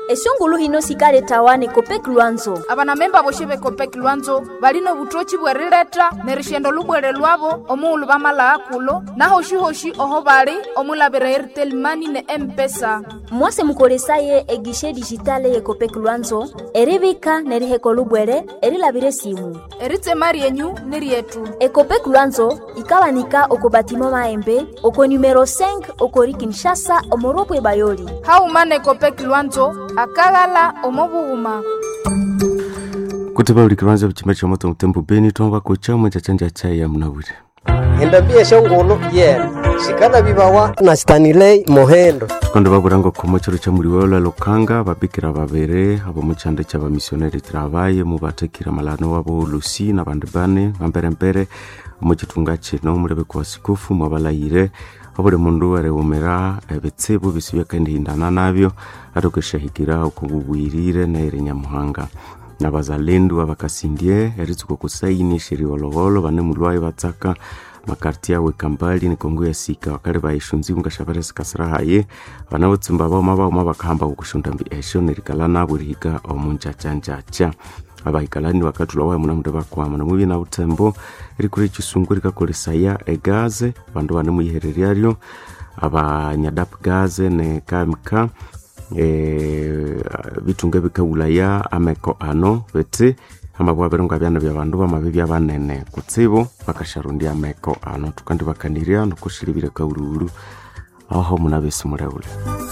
esungulu hino sikaletawane kopeki lwanzo abanamemba boshi bekopeki lwanzo balina obutochi bwerileta nerishendo lubwere lwabo omuulu bamalaa kulo nahoshi-hoshi oho bali omulabira airtel mani ne empesa mwase mukolesaye egishe dijitale yekopeki lwanzo eribika neriheko lubwere erilabire simu eritsema ryenyu ni ryetu ekopeki lwanzo ikawanika oko batima maembe oko numero 5 okori kinshasa omoropwe bayoli haumana ekopeki lwanzo akaghala omobughuma kuti paulikiranza chimba cha moto mutembo beni tomba kuchamwe chachanja chai ya mnawire endabia shongolo yena shikala bibawa na stanilei mohendo kondo bakuranga komo chiro cha muliwola lokanga babikira babere abo muchanda cha bamisioneri travaye mubatekira malano wabo lusi na bandu bane bamperempere muchitunga chino mulebe kwa sikufu mwabalayire obuli mundu arewomera ebitsibu bisi byakendihindana nabyo atokeshahikira okububwirire naire nyamuhanga nabazalendu abakasindie eritsuka kusaini sheriolowolo bane mulwayi batsaka makarti awe kambali nikongo ya sika wakali baishunzi ungashavere sikasira haye bana butsimba bauma bauma bakahamba kukushunda mbi esho nerikala nabo rihika omunjajanjaja abahikalani wakatula waye muna mundu bakwama namubi na utembo rikuri chisungu rikakolesaya egaze bandu bane muyihereryario abanyadapu gaze ne kamika e, bitunga bikaulaya ameko ano bete amabwaberonga byana bya bandu bamabe bya banene kutsibu bakasharundia ameko ano tukandi bakaniria nokushilibire kaururu aho muna besi muleule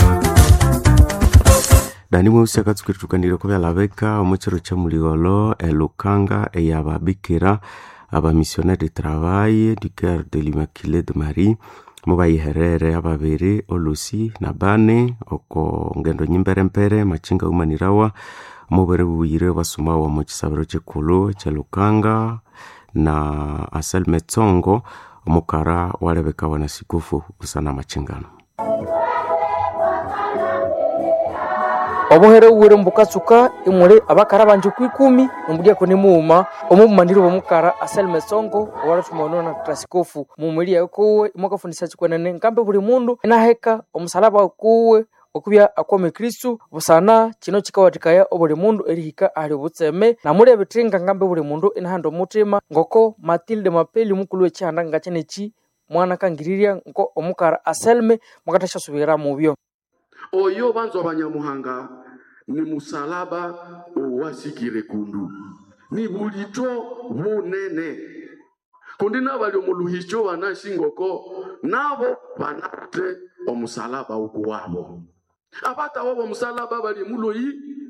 dani mweusi akatsukiri tukanire kubyalabeka omuchiro cha muligolo elukanga eyababikira abamissionnaire de travail du cœur de l'immaculée de marie mubayiherere ababiri olusi na bane oko ngendo nyimberempere machinga umanirawa mubere bubuyire basumawa mu kisabiro chikulu cha lukanga na asel metsongo omukara walebekawa na sikufu busana machingano obuhere buwire mbukatsuka imuli abakara banje kwikumi nombulyako nimuuma omubumaniri bomukara aselme songo owalathumano na trasikofu mumuli yawe kuwe imwakafundisa chikwenene nkambe buli mundu inaheka omusalaba kuwe okubya akwame kristu busana kino kikawathikaya obuli mundu erihika ahali obutseme namuli ebithinga ngambe buli mundu inahanda omutima ngoko matilde mapeli mukulu wekihanda ngakyeneki mwana kangirirya nko omukara aselme mwakathashyasubirira mubyo oyo banzwa banyamuhanga ni musalaba owasikire kundu ni bulito bunene kundi nabali omuluhicho banashingoko nabo banate omusalaba uku wabo abatawo bomusalaba bali muloyi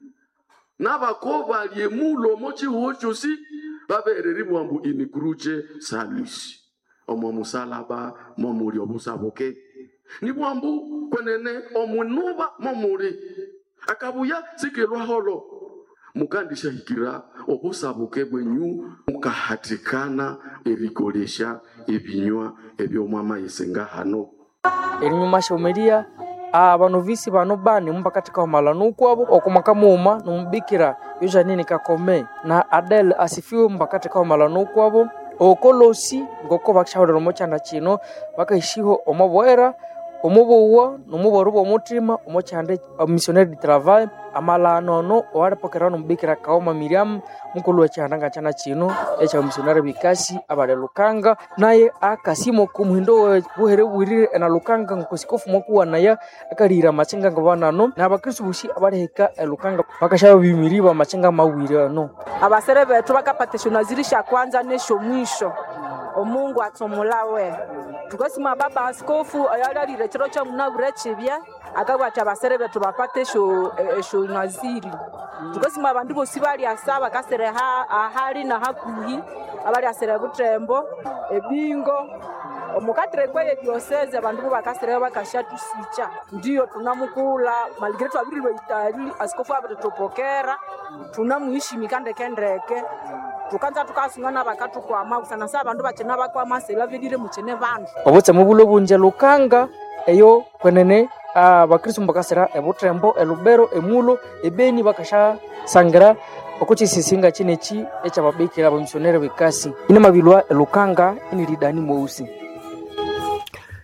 nabako bali emulo mochihuo chosi babereri bwambu inikruche salus omwo musalaba momuli obusabuke ni bwambu kwenene omunuba momuli akabuya sikilwaholo mukandishahikira obusabuke bwenyu mukahatikana ebikolesha ebinywa ebyomwamayise hano erinyuma shaumeria abanovisi bano bane mubakathika omalano ukwabo okumaka muuma nomubikira yojanini kakome na adel asifiwe mubakathika omalano ukwabo okolosi ngoko bakishahulira omukyanda kino bakahishiho omubwera omubuwa nomubwero bw'omutima omukyanda omissionnaire de travail amalano ono owalipokera nomubikira kaoma miriam mukulu wekyihanda ngakyana kino ekya omissionnaire bikasi abali lukanga naye akasimo kumuhindo buhere bwirire ena lukanga nkosikofu mwakuwanaya akalihira amachinga nga banano nabakristu bushi abalihika elukanga bakashaba bimiriba amachinga mawire ano abasere betu bakapatishonaziri kwanza nesho mwisho omungu atsomulawe tukosima baba askofu ayalalire chiro cha munabure chibya akabwati abasere betu bapate esho esho naziri tukosima abandu bosi bali asa bakasere ha ahali na hakuhi abali asere butembo ebingo omukatire kweye dioseze abandu bo bakasire bakashatusicha ndiyo tunamukula maligire twabirilwe itali askofu abatutupokera tunamuhishimika ndekendeke tukanza tukasungana bakatukwama kusana sa abandu bachena bakwama sebavirire muchene bandu obutseme bulo bunje lukanga eyo kwenene abakristu mbakasira ebutembo elubero emulo ebeni bakashasangira okuchisisinga chineki ekyababikira abamisionere bikasi ine mabilwa elukanga inilidani mweusi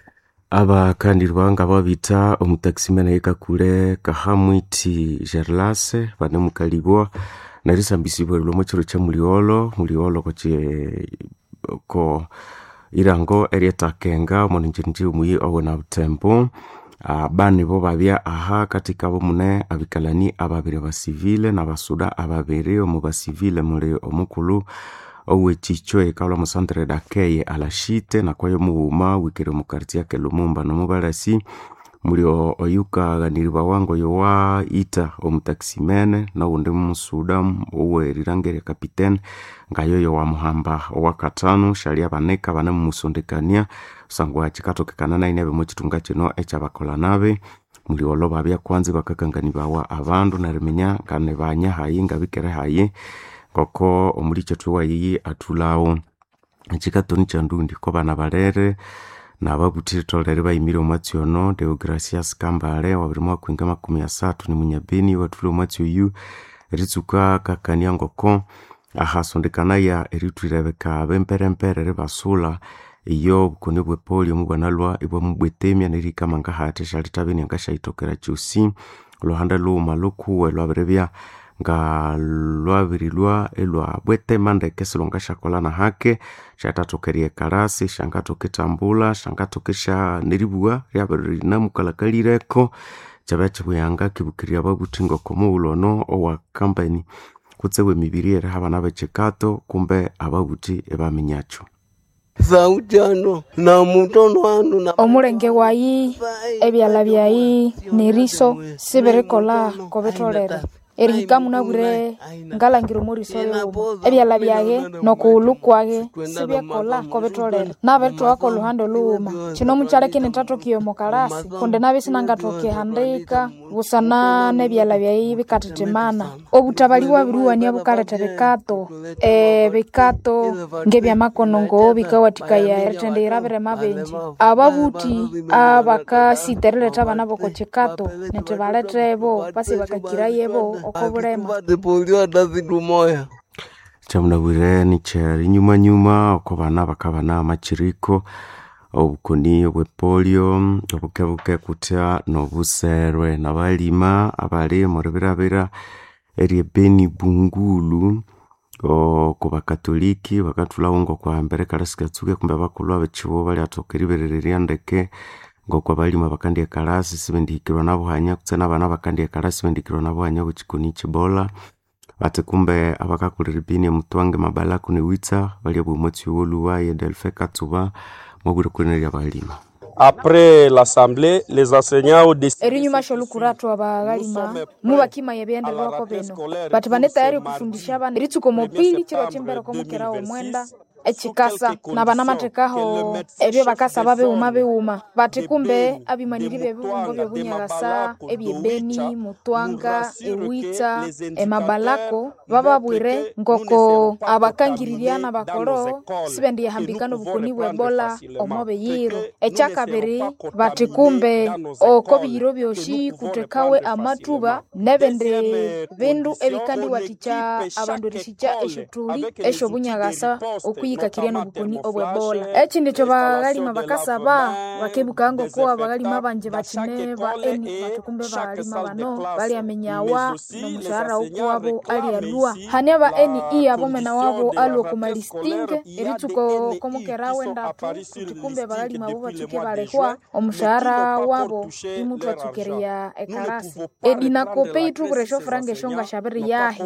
abakandirwa nga babita omutaximene yekakule kahamwiti gerlase banemukalibwa narisambisibwa lwomo chiro cha muliolo muliolo koche ko irango erietakenga omonenjerinji omuyi owena butembo uh, bani bo babya aha katika bo mune abikalani ababiri basivile na basuda ababiri omu basivile muli omukulu owechicho ekalwa musantere dakeye alashite nakwayo mughuma wikire omukartia ke lumumba nomubalasi muli o- oyukaganiriba wango yowa ita omutaximene noundi musuda owerirangere kapitene ngayoyo wamuhamba owakatano shali abaneka bane mumusondekania kusangwa chikatokekana naine bimo chitunga chino echabakola nabe muli olo babya kwanza bakakanganibawa abandu narimenya ngane banya hayi ngabikere hayi ngoko omuli chethu wayiyi athulawo echikatoni chandundi ko bana balere nababuthire tolere bayimire omwatsi ono deogracias kambale wabiri mwaka kwinga makumi asathu ni munyabeni wathule omwatsi oyu eritsuka kakania ngoko ahasondekanaya eritwirebeka bemperempere ribasula iyo obukoni bwe polio mubwanalwa ibwamubwetemya nerikamanga hati shalitabeni angashaitokera kyosi oluhanda luuma lukuwe lwabiribya nga lwabirilwa elwa bwetema ndeke silonga shakolana hake shatatokerie karasi shangatoke tambula shangatoke sha neribua ryabirinamukalakalirireko kyabya kibuyanga kibukiria babuthi ngoko muwulono owa kampani kutsewe emibiri eri habana bechikato kumbe ababuthi ebaminyakyo zaujano na mutono wanu na omulenge wayi ebyala byayi neriso sibirikola kobitolere erihika munabwire ngalangira omuriso yomo ebyala byage nokuwulu kwage sibyekola kobitolere nabetwaka oluhande oluwuma kino mukyala kinitatokiye omukalasi kundi nabi sinangatokihandika busana nebyala byayi bikatetemana obutabali bwabiriwania bukaleta bikato e bikato ngebyamakono ngo bikawatikaya erithendeira birema bingi ababuthi abakasiterileta abana boko kikato niti baletebo basi bakakirayebo oko bulema depolio hata siku moya kyamunabwire nikyari nyumanyuma oko bana bakabana amachiriko obukoni obwepolio obukebuke kutya nobuserwe nabalima abali muribirabira eryebeni bungulu oko bakatoliki bakathulawo ngokwahambere kalasi katsuke kumbe bakulhu abekibo balyathoka eriberererya ndeke ngoko abalima bakandya kalasi sibendihikirwa nabuhanya kutse nabana bakandya kalasi sibendihikirwa nabuhanya bwekikoni kibola bati kumbe abakakulira ebini emutwange mabalaku newitsa balya bwomwatsi woluwa ye delfe katsuba mwabwire kulinerya balima Après l'Assemblée, les enseignants ont décidé erinyuma sholukuratu abagalima mubakimaya ebyendererwako bino bati bane tayari kufundisha abana eritsuka mopili chiro chimbereko mukerawo omwenda echikasa na bana matekaho ebyo bakasaba biwuma biwuma bati kumbe abimaniri byebiwumbo byobunyagasa ebyebeni mutwanga ewitsa emabalako bababwire ngoko abakangiriryana bakolo sibendiyahambikana obukoni bwebola omo biyiro ekyakabiri bati kumbe oko biyiro byoshi kutekawe amatuba nebindi bindu ebikandiwatikya abandu erishikya eshotuli eshobunyagasa okwiyikakirya nobukoni obwebola ekindi kyo bagalima bakasaba bakebuka ngoko abagalima banje bakine ba eni bati kumbe balima bano balyamenyawa nomushahara wokuwabo alyalwa hani aba eni iya bomena wabo alwa kumalistinge eritsuko komukerawe ndatu kuti kumbe bagalima bo batsuke balehwa omushahara wabo imutu atsukeria ekarasi edinakope itubure shofuranga eshonga shabiri yahe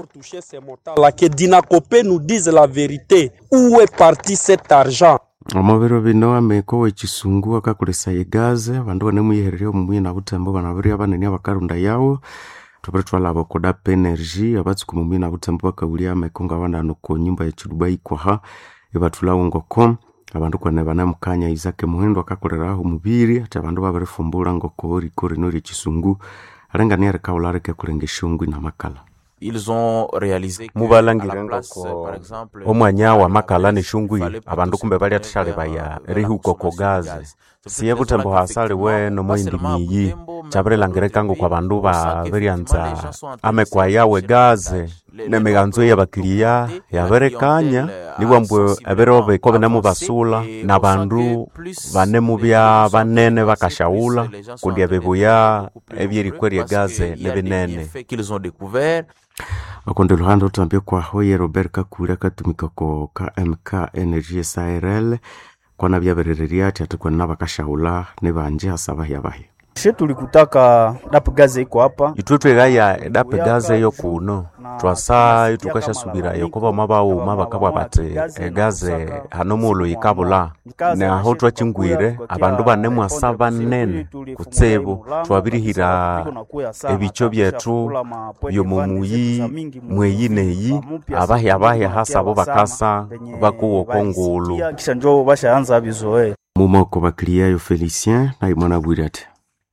là que Dinakopé nous dise la vérité. Où est parti cet argent omubiro bino ameko wekisungu akakolesa egaze abandu banemuyihererya omumuyi nabutembo banabirya banene abakarunda yawo tubiri twalaba okodape energy abatsuka omumuyi nabutembo bakawulya ameko ngabandano ko nyumba yekiduba ikwaha ibathulawo ngoko abandu kwane banemukanya isake muhindo akakoleraho omubiri ati abandu babirifumbula ngoko riko rino ryekisungu alengania rikawula rikekulenga eshongwi namakala Ils ont réalisé que mubalangire à la place, ngoko par exemple, omwanya wa euh, makala les neshungwi fallait abandu kumbe produire balyathashale vers, baya euh, vers la rihuko ko consommation de gaze gaz. C'est siye pour cela butembo hasali qu'effectivement, weno pas seulement à moindimiyi Butembo, chabirilangirika kwa bandu babiryanza amekwa yawe gaze nemiganzo yabakilia yabirikanya nibwambwe ebiro biko binemu basula na bandu banemu bya banene bakashaula kundi ebibuya ebyerikwerya gaze nebinene akonde luhande otambia kwaho ye robert kakuri akatumika ko kmk energy srl kwana byaberereria ati ati kwana bakashaula nibanje hasa bahya bahya she tulikutaka dapu gaze iko hapa itwe twegaya edape gaze yo kuno twasa itukashasubirayo koba mabauma bakabwa bati egaze hano mulo yikabula naho twachingwire abandu banemwasa banene kutsibu twabirihira ebicho byetu byomumuyi mweyi neyi abahya bahya hasa bo bakasa bakuwoko ngulu kisha njo bashaanza bizoe mumoko bakiliayo felicien naimwana bwire ati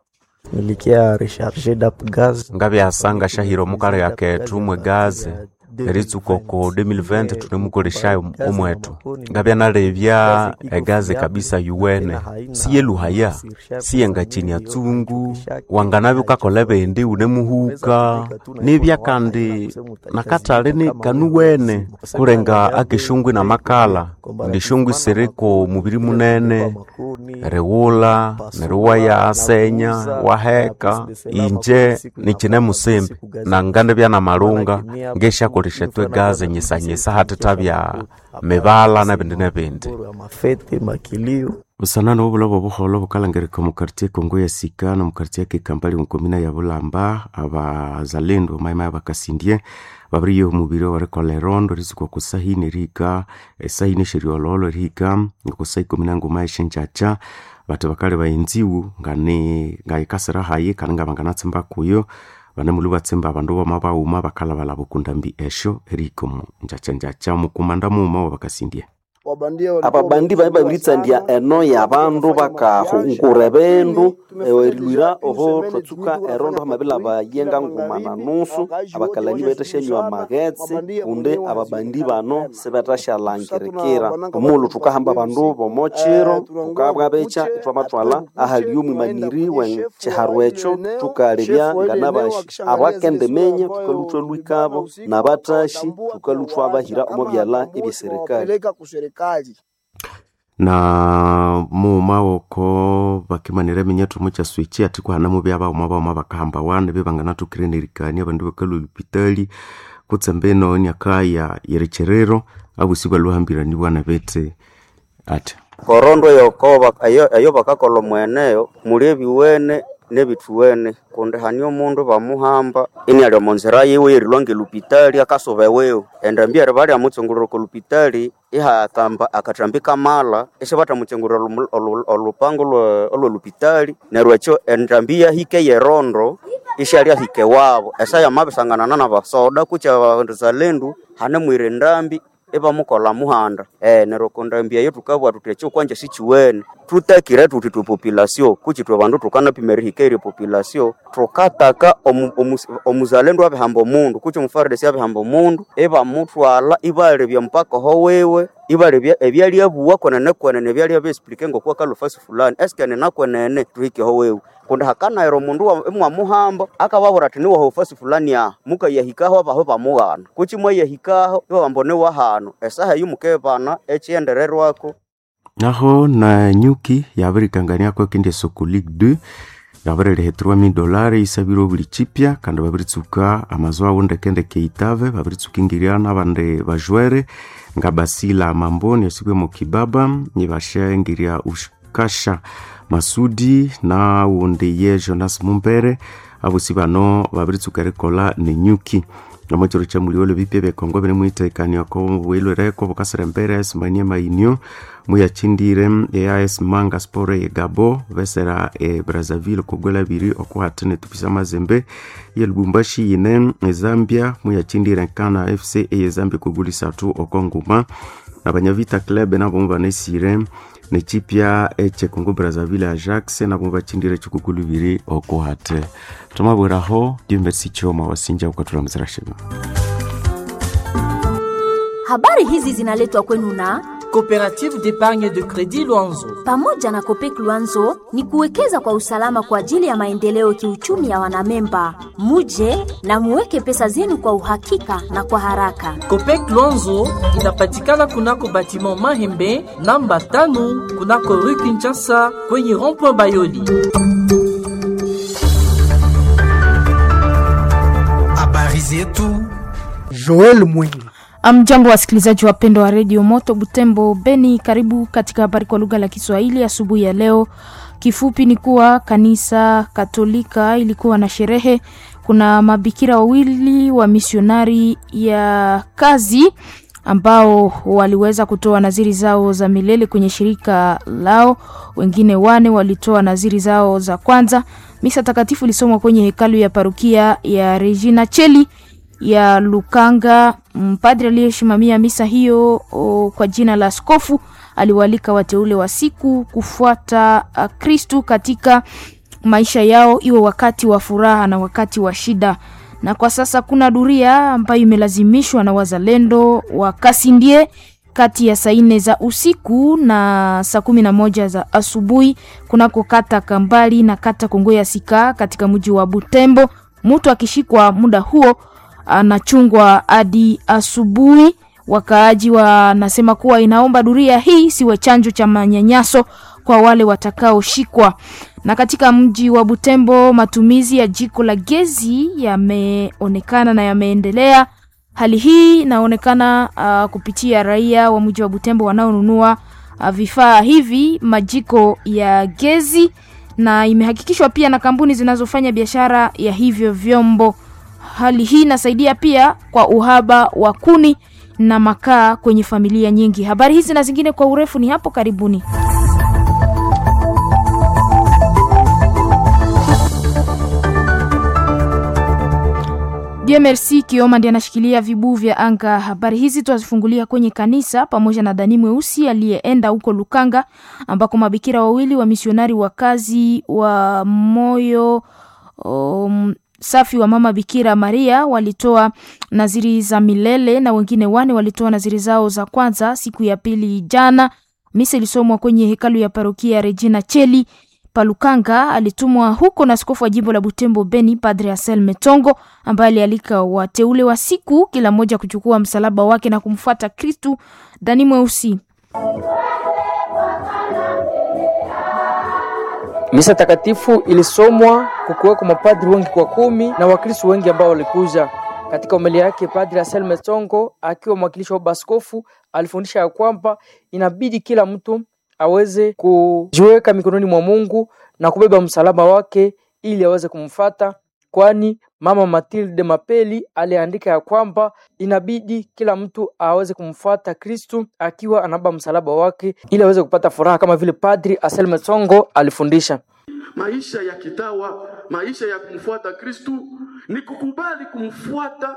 nilikia recharge dap gaz ngabyasanga shahiro mukale yaketu mwe gaze eritsukoko 2020 tunemukoleshayo omwetu ngabyanalebya egaze kabisa yuwene siye luhaya siye nga chini ya tsungu wanganabyo kakola bendi unemuhuka nibya kandi nakatale ni kanuwene kulenga akishungwi na makala ndishungwi siriko mubiri munene riwula neriwaya asenya waheka inje nichine musimbi na ngande byana malunga ngeshakolesha twe gaze nyisanyisa hatitabya mibala na bindi na bindi mafete makilio busanana obula bwa buholo bukalangereka mu kartie kongo ya sika na mu kartie kekampali mukomina ya bulamba abazalendo maimai bakasindie babiriyo omubiri warikola erondo rizikwa kusahini rika esahini sheriololo rika kusa ikumi na nguma eshenjacha bati bakali bayenziwu ngani ngayikasira hayi kandi ngabanganatsimba kuyo banemuli batsimba abandu boma bauma bakalabala bukundambi esho eriko mu njacha njacha mukumanda muuma wabakasindie ababandi bae babiritsandya eno yabandu bakahungura ebindu erilwira oho twatsuka erondo hamabila bayenga nguma na nusu abakalani betashanywa magetsi kunde ababandi bano sibetashalangirikira omulu tukahamba abandu bomochiro tukabwa becha itwamatwala ahali omwimaniri wenchiharu echo tukalebya nganabashi abakendemenya tukalutwa lwikabo nabatashi tukalutwa abahira omo byala ebyeserikali na muuma woko bakimanira eminyathu mucha swichi ati kuhanamu byabauma bauma bakahamba wane bebanganathukire nerikania abandu bakalwa olupitali kutsembe eno nyakaya yerecherero abusi balwahambirani bwana bete ati korondo yokoba ayo, ayo bakakola omweneyo muli ebiwene nebithuwene kundi hani omundu bamuhamba ini ali omonzira yiwe yerilwange lupitali akasuba ewewu endambi eri bali amutsungulira ku lupitali ihakamba akatambika mala isi batamutsungulira olupango olwe lupitali neryo ekyo endambi yahike yerondo ishali ahike wabo esaya mabisanganana na basoda kucha bazalendo hane mwire ndambi ibamukola muhanda eh nero kondambia yetu tukabwa tutecho kwanje sichiwene tutakire tuti tu population kuchi twa bandu tukana pimeri hikeri population tukataka omuzalendo abe hambo mundu kuchi mufardes abe hambo mundu iba mutwala ibale bya mpaka ho wewe ibale bya ebyali abuwa kwenene kwenene ebyali abesplike ngokwa kalofasi fulani eske nena kwenene tuhike ho wewe kundi hakanairo mundu imwamuhamba akababura ati niwaho ofasi fulani aha mukayahikaho abaho bamughana kuchi mwayahikaho iwabambone wahano esaha yumukebana echiendererwako naho na nyuki yabirikangania kwa kindi soko league 2 yabirireheterwa mi dolari isabire buli chipya kandi babiritsuka amazu awo ndekendeke itave babiritsuka ingiriana abandi bajwere nga basila mamboni yasikwe mu kibaba nibashengiria ushkasha masudi na wundi ye jonas mumbere abosi bano babiritsuka rikola ni nyuki nomo chiro cha muliolo bipya byekongo biri muitekania ko bwilwereko bukasira mbere esimanie mainio muyachindire eas manga spore ye gabo besera e brazzaville kogwela biri okuhatene tupisa mazembe ye lubumbashi yine ezambia muyachindire nkana fc eye zambia kogulisatu okonguma abanyavita club nabo banesire nechipya eche congo brazzaville ajax nabo bachindire chikukulu biri okuhate tomabweraho dimbesi choma wasinja ukatula mzirashima habari hizi zinaletwa kwenu na Coopérative d'épargne de crédit Luanzo. Pamoja na Kopek Luanzo ni kuwekeza kwa usalama kwa ajili ya maendeleo kiuchumi ya wanamemba. Muje na muweke pesa zenu kwa uhakika na kwa haraka. Copec Luanzo inapatikana kunako batiment Mahembe namba tano kunako rue Kinshasa kwenye rond-point Bayoli. Habari zetu Joel Mwingi. Amjambo wasikilizaji wapendwa wa redio Moto Butembo Beni, karibu katika habari kwa lugha la Kiswahili asubuhi ya leo. Kifupi ni kuwa kanisa Katolika ilikuwa na sherehe. Kuna mabikira wawili wa misionari ya kazi ambao waliweza kutoa naziri zao za milele kwenye shirika lao. Wengine wane walitoa naziri zao za kwanza. Misa takatifu ilisomwa kwenye hekalu ya parukia ya Regina Cheli ya Lukanga. Mpadri aliyesimamia misa hiyo o, kwa jina la askofu aliwaalika wateule wa siku kufuata Kristu katika maisha yao, iwe wakati wa furaha na wakati wa shida. Na kwa sasa kuna duria ambayo imelazimishwa na wazalendo wa Kasindie kati ya saa nne za usiku na saa kumi na moja za asubuhi kunako kata Kambali na kata Kongo ya Sika katika mji wa Butembo. Mtu akishikwa muda huo anachungwa hadi asubuhi. Wakaaji wanasema kuwa inaomba duria hii siwe chanjo cha manyanyaso kwa wale watakaoshikwa. Na katika mji wa Butembo matumizi ya jiko la gezi yameonekana na yameendelea. Hali hii inaonekana uh, kupitia raia wa mji wa Butembo wanaonunua uh, vifaa hivi majiko ya gezi, na imehakikishwa pia na kampuni zinazofanya biashara ya hivyo vyombo. Hali hii inasaidia pia kwa uhaba wa kuni na makaa kwenye familia nyingi. Habari hizi na zingine kwa urefu ni hapo karibuni. DMRC Kioma ndiye anashikilia vibuu vya anga. Habari hizi tunazifungulia kwenye kanisa pamoja na Dani Mweusi aliyeenda huko Lukanga ambako mabikira wawili wa misionari wa kazi wa moyo um, safi wa mama Bikira Maria walitoa naziri za milele na wengine wane walitoa naziri zao za kwanza siku ya pili jana. Misa ilisomwa kwenye hekalu ya parokia Regina Cheli Palukanga. Alitumwa huko na askofu wa jimbo la Butembo Beni, Padre Asel Metongo, ambaye alialika wateule wa siku kila mmoja kuchukua msalaba wake na kumfuata Kristu. Dani Mweusi Misa takatifu ilisomwa kukiweko mapadri wengi kwa kumi na wakristo wengi ambao walikuja. Katika homilia yake, Padri Asel Mesongo akiwa mwakilishi wa baskofu alifundisha ya kwamba inabidi kila mtu aweze kujiweka mikononi mwa Mungu na kubeba msalaba wake ili aweze kumfata, kwani Mama Matilde Mapeli aliandika ya kwamba inabidi kila mtu aweze kumfuata Kristu akiwa anabeba msalaba wake ili aweze kupata furaha kama vile Padri Asel Mesongo alifundisha. Maisha ya kitawa, maisha ya kumfuata Kristu ni kukubali kumfuata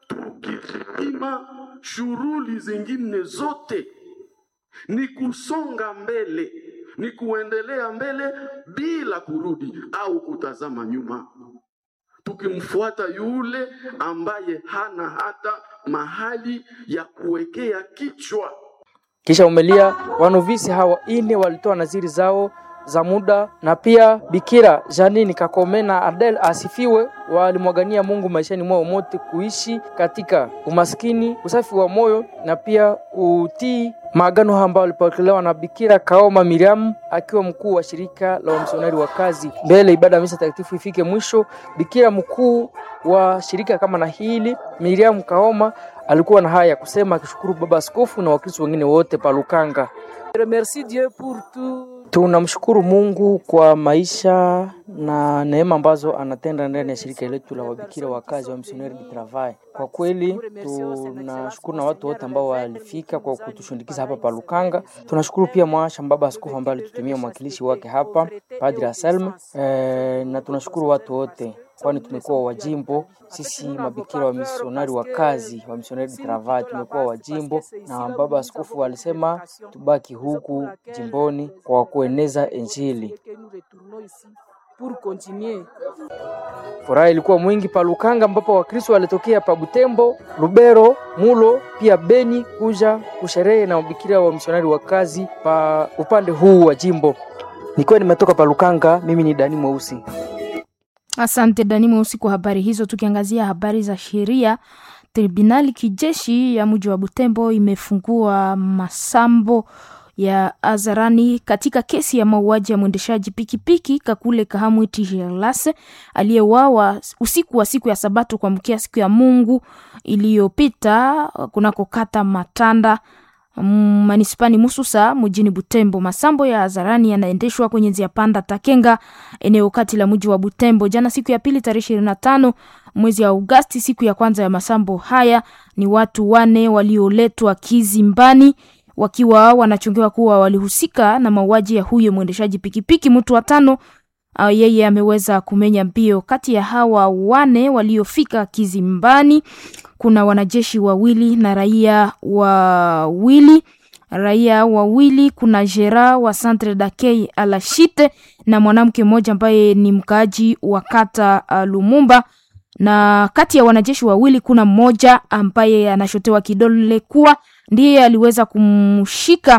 tukipima shughuli zingine zote, ni kusonga mbele, ni kuendelea mbele bila kurudi au kutazama nyuma, tukimfuata yule ambaye hana hata mahali ya kuwekea kichwa. Kisha umelia wanovisi hawa ine walitoa naziri zao za muda na pia Bikira Janini Kakome na Adel asifiwe walimwagania Mungu maishani mwao mote kuishi katika umaskini, usafi wa moyo na pia utii maagano ambayo walipokelewa na Bikira Kaoma Miriam akiwa mkuu wa shirika la wamisionari wa kazi. Mbele ibada ya misa takatifu ifike mwisho, Bikira mkuu wa shirika kama na hili Miriam Kaoma alikuwa na haya ya kusema, akishukuru baba askofu na wakristo wengine wote palukanga. Merci Dieu pour tout. Tunamshukuru Mungu kwa maisha na neema ambazo anatenda ndani ya shirika letu la wabikira wa kazi wa Missionnaire du Travail. Kwa kweli tunashukuru na watu wote ambao walifika kwa kutushundikiza hapa pa Lukanga. Tunashukuru pia mwasha baba askofu ambaye alitutumia mwakilishi wake hapa Padre Anselme e, na tunashukuru watu wote kwani tumekuwa wajimbo sisi mabikira wa misionari wa kazi wa Missionnaire du Travail tumekuwa wajimbo, na baba askofu alisema tubaki huku jimboni kwa kueneza Injili. pour continuer Furaha ilikuwa mwingi pa Lukanga ambapo Wakristo walitokea pa Butembo, Lubero, Mulo pia Beni kuja kusherehe na mabikiria wa misionari wa kazi pa upande huu wa jimbo. Nikiwa nimetoka pa Lukanga, mimi ni Dani Mweusi. Asante Dani Mweusi kwa habari hizo. Tukiangazia habari za sheria, tribunali kijeshi ya mji wa Butembo imefungua masambo ya hadharani katika kesi ya mauaji ya mwendeshaji pikipiki Kakule Kahamwiti Gerlase aliyeuawa usiku wa siku ya Sabato kuamkia siku ya Mungu iliyopita kunako kata Matanda mm, manispani Mususa mjini Butembo. Masambo ya hadharani yanaendeshwa kwenye njia panda Takenga, eneo kati la mji wa Butembo. Jana siku ya pili tarehe ishirini na tano mwezi wa Agosti, siku ya kwanza ya masambo haya, ni watu wane walioletwa kizimbani wakiwa wanachungiwa kuwa walihusika na mauaji ya huyo mwendeshaji pikipiki. Mtu wa tano uh, yeye ameweza kumenya mbio. Kati ya hawa wane waliofika kizimbani kuna wanajeshi wawili na raia wawili raia wawili kuna jera wa Centre d'accueil Alashite na mwanamke mmoja ambaye ni mkaaji wa kata uh, Lumumba na kati ya wanajeshi wawili kuna mmoja ambaye anashotewa kidole kuwa ndiye aliweza kumshika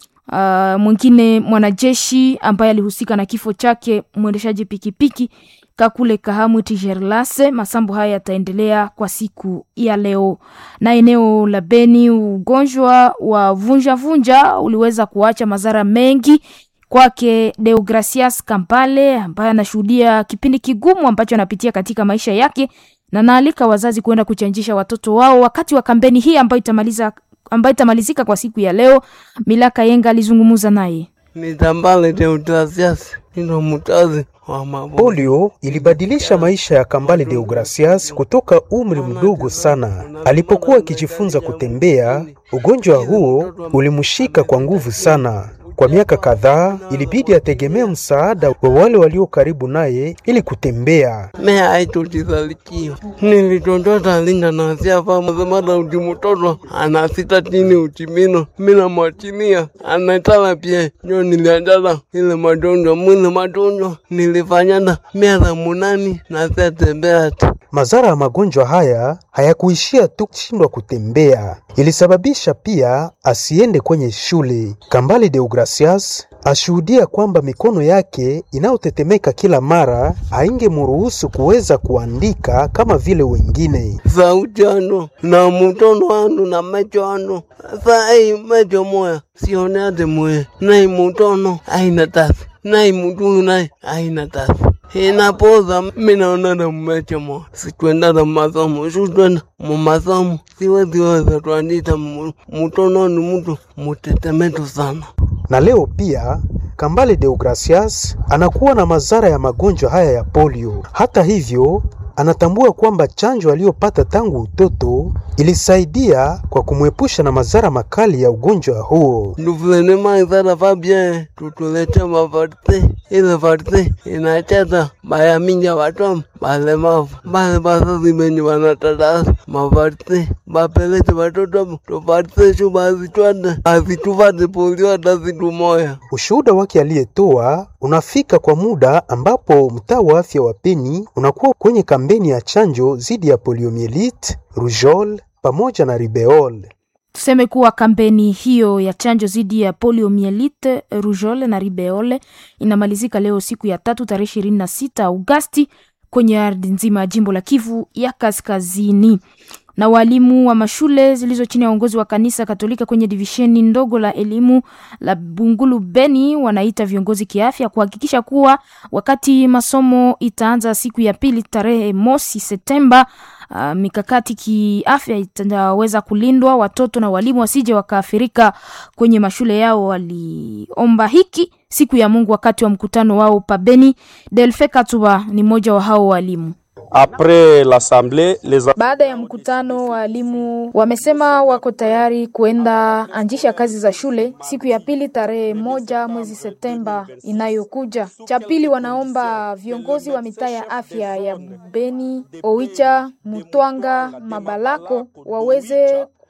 uh, mwingine mwanajeshi ambaye alihusika na kifo chake mwendeshaji pikipiki Kakule Kahamwiti Gerlase. Masambo haya yataendelea kwa siku ya leo. Na eneo la Beni, ugonjwa wa vunja vunja uliweza kuacha madhara mengi kwake Deogracias Kampale ambaye anashuhudia kipindi kigumu ambacho anapitia katika maisha yake, na naalika wazazi kuenda kuchanjisha watoto wao wakati wa kampeni hii ambayo itamaliza ambayo itamalizika kwa siku ya leo. Milaka Yenga alizungumza naye. Nitambale Deogracias nino mutazi wa mabo. Polio ilibadilisha maisha ya Kambale Deogracias kutoka umri mdogo sana. Alipokuwa akijifunza kutembea, ugonjwa huo ulimshika kwa nguvu sana. Kwa miaka kadhaa ilibidi ategemea msaada wa wale walio karibu naye ili kutembea. Mea aitutizalikiwa nilitondota linda nasiafa mazemada uti mutoto anasita tini utimino mina mwatinia anatala pia nyo nilianjala ile madonjwa mwile madonjwa nilifanyana miaka munani nasiatembea ti Madhara ya magonjwa haya hayakuishia tu kushindwa kutembea, ilisababisha pia asiende kwenye shule. Kambale Deogracias ashuhudia kwamba mikono yake inayotetemeka kila mara haingemruhusu kuweza kuandika kama vile wengine. sauti ano na mutono ano na mecho ano sai mecho moya sione ate moya nai mutono aina tasi nai mutunu nai aina tasi inapoza minaonana mmecho moya sitwendana masomo shutwenda mumasomo siweziweza twandita mu- mutono ni mutu mutetemetu sana Na leo pia Kambale Deogracias anakuwa na madhara ya magonjwa haya ya polio. Hata hivyo, anatambua kwamba chanjo aliyopata tangu utoto ilisaidia kwa kumwepusha na madhara makali ya ugonjwa huo. nduvulene maizara fabie tutulete mavarte ile varte inacheza bayaminja watom balemavu bale bazazi benye wanatatasa mavarte bapelete watoto tuvarte shu bazitwade bazituvate polio hata zitu moya Ushuhuda wake aliyetoa unafika kwa muda ambapo mtaa wa afya wa Beni unakuwa kwenye kampeni ya chanjo dhidi ya poliomielite, rougeole pamoja na ribeole. Tuseme kuwa kampeni hiyo ya chanjo dhidi ya poliomielite, rougeole na ribeole inamalizika leo siku ya tatu tarehe ishirini na sita Agosti kwenye ardhi nzima ya jimbo la Kivu ya Kaskazini. Na walimu wa mashule zilizo chini ya uongozi wa kanisa Katolika kwenye divisheni ndogo la elimu la Bungulu Beni wanaita viongozi kiafya kuhakikisha kuwa wakati masomo itaanza siku ya pili tarehe mosi Septemba Uh, mikakati kiafya itaweza kulindwa, watoto na walimu wasije wakaathirika kwenye mashule yao. Waliomba hiki siku ya Mungu wakati wa mkutano wao pabeni. Delfe Katuba ni mmoja wa hao walimu. Après l'assemblée, les Baada ya mkutano, walimu wamesema wako tayari kuenda anjisha kazi za shule siku ya pili tarehe moja mwezi Septemba inayokuja. Cha pili, wanaomba viongozi wa mitaa ya afya ya Beni, Oicha, Mutwanga, Mabalako waweze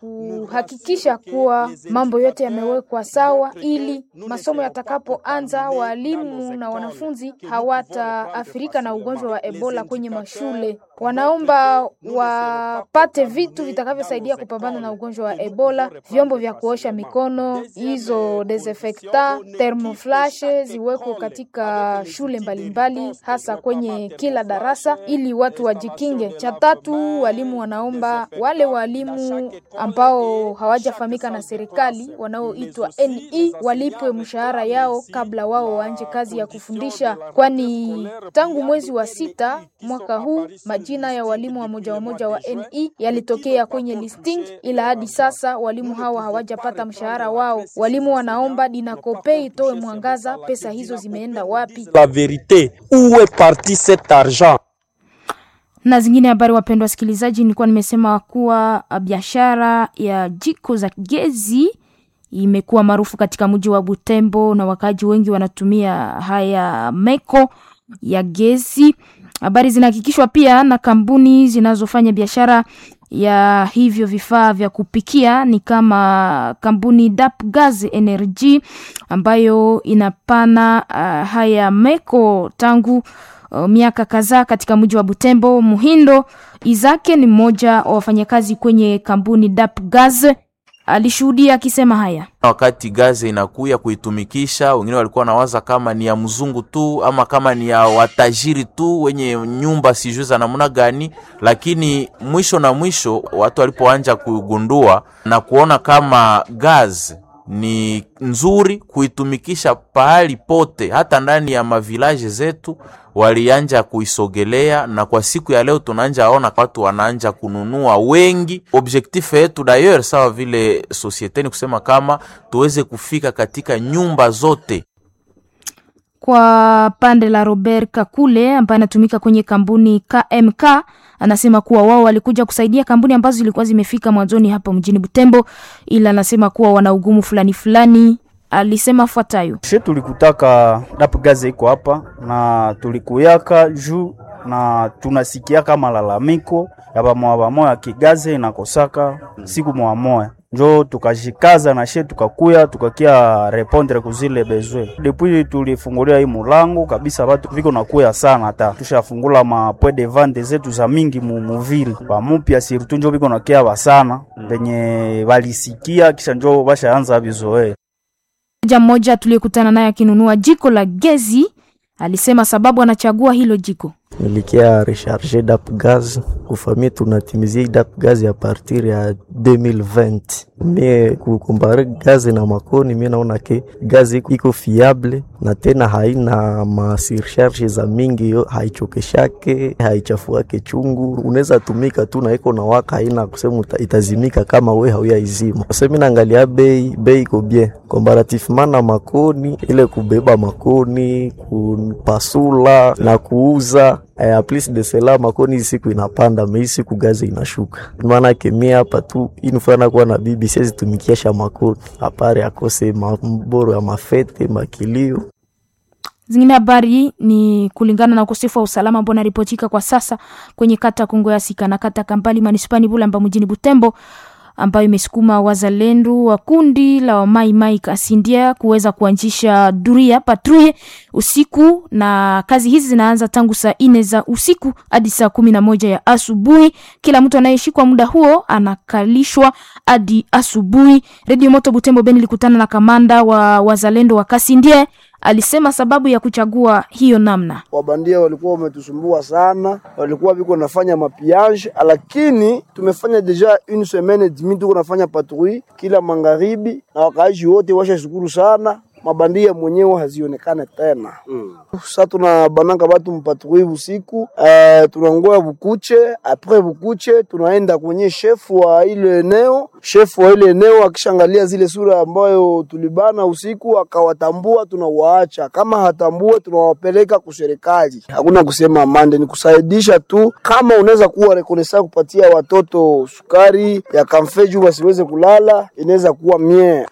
kuhakikisha kuwa mambo yote yamewekwa sawa, ili masomo yatakapoanza, walimu na wanafunzi hawataathirika na ugonjwa wa Ebola kwenye mashule. Wanaomba wapate vitu vitakavyosaidia kupambana na ugonjwa wa Ebola, vyombo vya kuosha mikono, hizo desinfectant, thermoflash ziwekwe katika shule mbalimbali mbali, hasa kwenye kila darasa ili watu wajikinge. Cha tatu, walimu wanaomba wale walimu ambao hawajafahamika na serikali wanaoitwa NE walipwe mshahara yao kabla wao waanje kazi ya kufundisha, kwani tangu mwezi wa sita mwaka huu majina ya walimu wa moja wa moja wa NE yalitokea kwenye listing, ila hadi sasa walimu hawa hawajapata mshahara wao. Walimu wanaomba Dinakope itoe mwangaza, pesa hizo zimeenda wapi? La vérité, où est parti cet argent? na zingine habari. Wapendwa wasikilizaji, nilikuwa nimesema kuwa biashara ya jiko za gezi imekuwa maarufu katika mji wa Butembo na wakaaji wengi wanatumia haya meko ya gezi. Habari zinahakikishwa pia na kampuni zinazofanya biashara ya hivyo vifaa vya kupikia ni kama kampuni Dap Gas Energy ambayo inapana uh, haya meko tangu uh, miaka kadhaa katika mji wa Butembo. Muhindo Izake ni mmoja wa wafanyakazi kwenye kampuni Dap Gas alishuhudia akisema haya wakati gaze inakuya kuitumikisha, wengine walikuwa nawaza kama ni ya mzungu tu ama kama ni ya watajiri tu wenye nyumba sijui za namna gani, lakini mwisho na mwisho watu walipoanja kugundua na kuona kama gaze ni nzuri kuitumikisha pahali pote, hata ndani ya mavilaje zetu walianja kuisogelea, na kwa siku ya leo tunaanja ona watu wanaanja kununua wengi. Objectif yetu d'ailleurs sawa vile societe ni kusema kama tuweze kufika katika nyumba zote. Kwa pande la Robert Kakule ambaye anatumika kwenye kampuni KMK anasema kuwa wao walikuja kusaidia kampuni ambazo zilikuwa zimefika mwanzoni hapa mjini Butembo, ila anasema kuwa wana ugumu fulani fulani. Alisema fuatayo: she tulikutaka dapu gaze iko hapa na tulikuyaka juu na tunasikiaka malalamiko ya bamoya bamoya kigaze inakosaka siku moya moya njo tukajikaza na she tukakuya tukakia repondre kuzile bezwe depuis tulifungulia hii mulango kabisa, batu viko nakuya sana, hata tushafungula ma point de vente zetu za mingi mu muvile bamupya sirtu njo viko nakia basana venye balisikia kisha njo bashaanza bizoe. Mmoja mmoja tuliyekutana naye akinunua jiko la gezi alisema sababu anachagua hilo jiko nilikia recharge dap gaz kufamia tunatimizia dap gaz ya partir ya 2020 mie kukumbare gazi na makoni mie naona ke gazi iko fiable na tena haina masircharge za mingi yo haichokeshake haichafuake chungu unaweza tumika tu na iko na waka haina kusema itazimika kama we hauya izima semi naangalia bei bei iko bien comparativement na makoni ile kubeba makoni kupasula na kuuza Eh, plus de cela makoni siku inapanda mei siku gazi inashuka, maana kemia hapa tu inufana kuwa na bibi siwezi tumikiasha makoni apare akose maboro ya mafete makilio Zingine habari ni kulingana na ukosefu wa usalama ambao unaripotika kwa sasa kwenye kata Kongo ya Sika na kata Kampali manispani Bulamba mjini Butembo ambayo imesukuma wazalendo wa kundi la wamaimai Kasindia kuweza kuanzisha duria patrouille usiku, na kazi hizi zinaanza tangu saa nne za usiku hadi saa kumi na moja ya asubuhi. Kila mtu anayeshikwa muda huo anakalishwa hadi asubuhi. Redio Moto Butembo Beni ilikutana na kamanda wa wazalendo wa Kasindia alisema sababu ya kuchagua hiyo namna, wabandia walikuwa wametusumbua sana, walikuwa viko nafanya mapiage, lakini tumefanya deja une semaine demi tuko nafanya patrouille kila magharibi, na wakaaji wote washashukuru sana mabandia mwenyewe hazionekane tena mm. Sa tuna bananga batu mpatrouille usiku uh, tunangoya bukuche apres bukuche tunaenda kwenye shefu wa ile eneo. Shefu wa ile eneo akishangalia zile sura ambayo tulibana usiku akawatambua, tunawaacha. Kama hatambue, tunawapeleka kuserikali. Hakuna kusema amande, ni kusaidisha tu. Kama unaweza kuwa rekonesa kupatia watoto sukari ya kamfeju wasiweze kulala, inaweza kuwa mie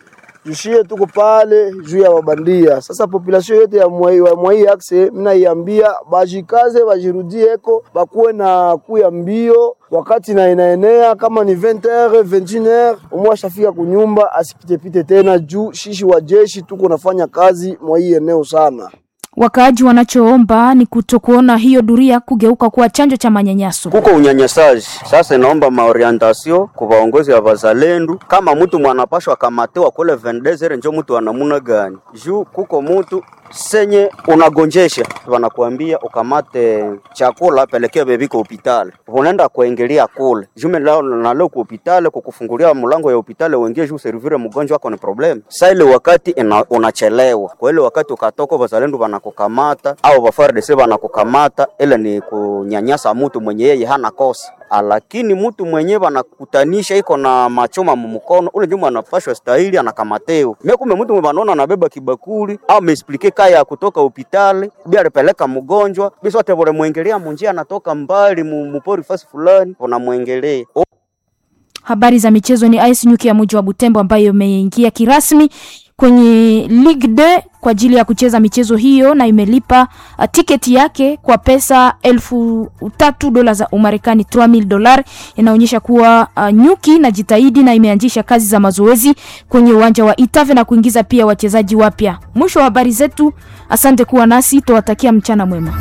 jushie tuko pale juu ya wabandia. Sasa population yote ya mwai wa mwai axe, mina iambia bajikaze, bajirudieko, bakuwe na kuya mbio wakati na inaenea kama ni 20h 21h, umwe ashafika kunyumba asipitepite tena, juu shishi wa jeshi tuko nafanya kazi mwa hii eneo sana. Wakaaji wanachoomba ni kutokuona hiyo duria kugeuka kuwa chanjo cha manyanyaso. kuko unyanyasaji. Sasa inaomba maorientasio kwa vaongozi ya vazalendu, kama mtu mwanapashwa kamatiwa kule vendezere, njo mtu anamuna gani juu kuko mtu senye unagonjesha, wanakuambia ukamate chakula pelekea bebi kwa hospitali, unaenda kuingilia kule jume lao na leo kwa hospitali kukufungulia mlango ya hospitali uingie juu servire mgonjwa wako ni problem. Sasa ile wakati ina, unachelewa kwa ile wakati ukatoka, wazalendo wanakukamata au wafardc wanakukamata, ile ni kunyanyasa mtu mwenye yeye hana kosa lakini mtu mwenyewe wanakutanisha iko na machoma mumukono ule nyuma anapashwa stahili anakamateo mimi kumbe mtu mwenye wanaona anabeba kibakuli au ameexplike kaya ya kutoka hospitali bi alipeleka mgonjwa bisi wote wale mwengelea munjia anatoka mbali mu- mupori fasi fulani unamwengelea Habari za michezo ni AS Nyuki ya mji wa Butembo ambayo imeingia kirasmi kwenye Ligue 2 kwa ajili ya kucheza michezo hiyo na imelipa uh, tiketi yake kwa pesa elfu tatu dola za Umarekani 3000 dolar. Inaonyesha kuwa uh, Nyuki na jitahidi na imeanzisha kazi za mazoezi kwenye uwanja wa Itave na kuingiza pia wachezaji wapya. Mwisho wa habari zetu, asante kuwa nasi, tuwatakia mchana mwema.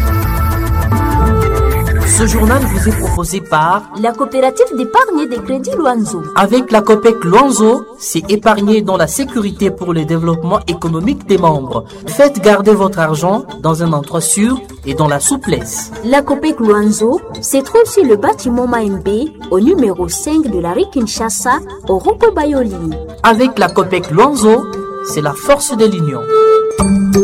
Ce journal vous est proposé par La coopérative d'épargne et de crédit Luanzo. Avec la COPEC Luanzo, c'est épargner dans la sécurité pour le développement économique des membres. Faites garder votre argent dans un endroit sûr et dans la souplesse. La COPEC Luanzo se trouve sur le bâtiment Maembe au numéro 5 de la rue Kinshasa au rond Bayoli. Avec la COPEC Luanzo, c'est la force de l'union.